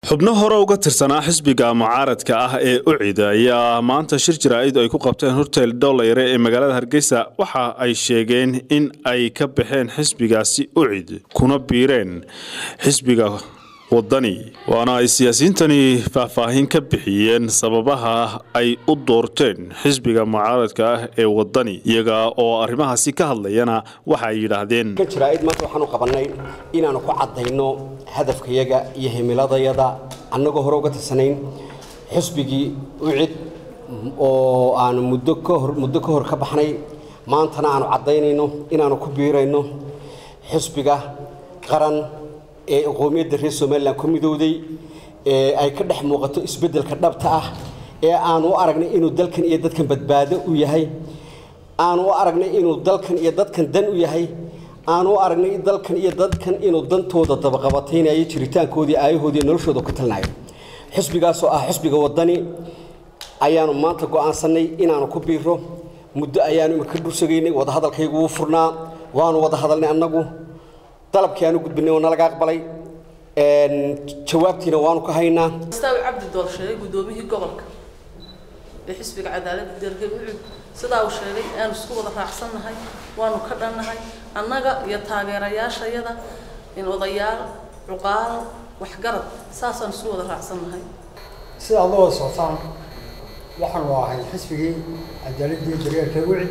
xubno hore uga tirsanaa xisbiga mucaaradka ah ee ucid ayaa maanta shir jaraa'id ay ku qabteen hortel dholayre ee magaalada hargeysa waxa ay sheegeen in ay ka baxeen xisbigaasi ucid kuna biireen xisbiga wadani waana ay siyaasiyiintani faahfaahin ka bixiyeen sababaha ay u doorteen xisbiga mucaaradka ah ee wadani iyaga oo arrimahaasi ka hadlayana waxa ay yidhaahdeen jaraa'id maanta waxaanu qabannay inaanu ku caddayno hadafkayaga iyo himiladayada annagoo hore uga tirsanayn xisbigii ucid oo aanu muddo kahor muddo ka hor ka baxnay maantana aanu caddaynayno inaanu ku biirayno xisbiga qaran ee qowmiyadda reer somalilan ku midowday ee ay ka dhex muuqato isbeddelka dhabta ah ee aanu u aragnay inuu dalkan iyo dadkan badbaado u yahay aanu u aragnay inuu dalkan iyo dadkan dan u yahay aanu u aragnay dalkan iyo dadkan inuu dantooda dabaqabataynayo jiritaankoodii aayahoodii noloshooda ku talnayo xisbigaasoo ah xisbiga wadani ayaanu maanta go'aansannay inaanu ku biiro muddo ayaanu imika dhursugaynay wadahadalkaygu wuu furnaa waanu wada hadalnay annagu dalabkii aanu gudbinay oo nalaga aqbalay jawaabtiina waanu ka haynaa staawi cabdi dool sheegay guddoomiyihii gobolka ee xisbiga cadaaladda dalka ucud sidaa uu sheegay aanu isku wada raacsannahay waanu ka dhannahay annaga iyo taageerayaashayada in odayaal cuqaal waxgarad saasaan isku wada raacsannahay sida aad la wada socotaan waxaanu ahay xisbigii cadaaladii daryeelka ucid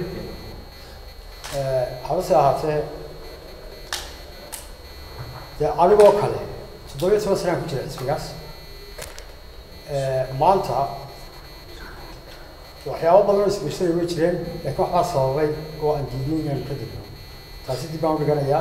habase ahaatee dee anigoo kale toddobiyo toban sanaan ku jira xisbigaas maanta waxyaabo badan oo isbirsaday way jireen laakiin waxbaa sababay oo aan diidin inaanu ka degno taasi dib baan u dhiganayaa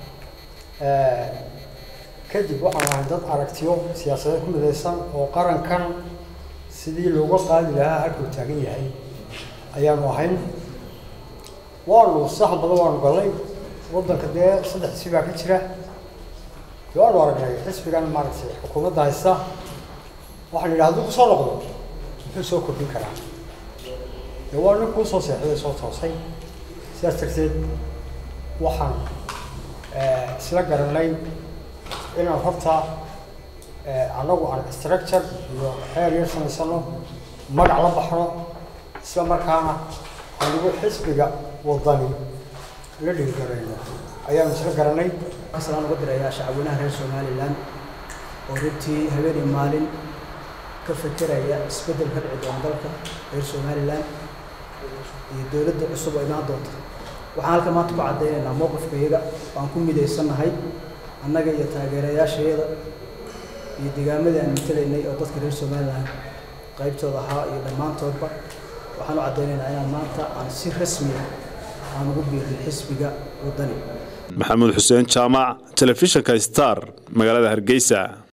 kadib waxaan ahay dad aragtiyo siyaasadeed ku midaysan oo qarankan sidii looga qaadi lahaa halkuu taagan yahay ayaanu ahayn waanu saxan badan waanu gallay waddanka dee saddex xisbi baa ka jira dee waanu aragnay xisbigan maaragtay xukuumadda haysta waxaan idhi hadduu kusoo noqdo muxuu soo kordhin karaa dee waa nin kuu soo seexday soo toosay sidaas darteed waxaan isla garanay inaan horta annagu aan structure iyo xeer yar samaysano magac la baxno isla markaana anigu xisbiga wadani la dhiirgarayno ayaanu isla garanay aslaan uga dirayaa shacabweynaha reer somalilan oo runtii habeenii maalin ka fekeraya isbeddel ka dhici doona dalka reer somalilan iyo dowladda cusub oo imaan doonta waxaan halka maanta ku caddaynaynaa mowqifkayaga waan ku midaysannahay annaga iyo taageerayaashayada iyo deegaamadii aan matalaynay oo dadka reer somalilan qaybtooda ahaa iyo dhammaantoodba waxaan u caddaynaynaa inaan maanta aan si rasmiya aan ugu biirin xisbiga waddani maxamuud xuseen jaamac telefishinka star magaalada hargeysa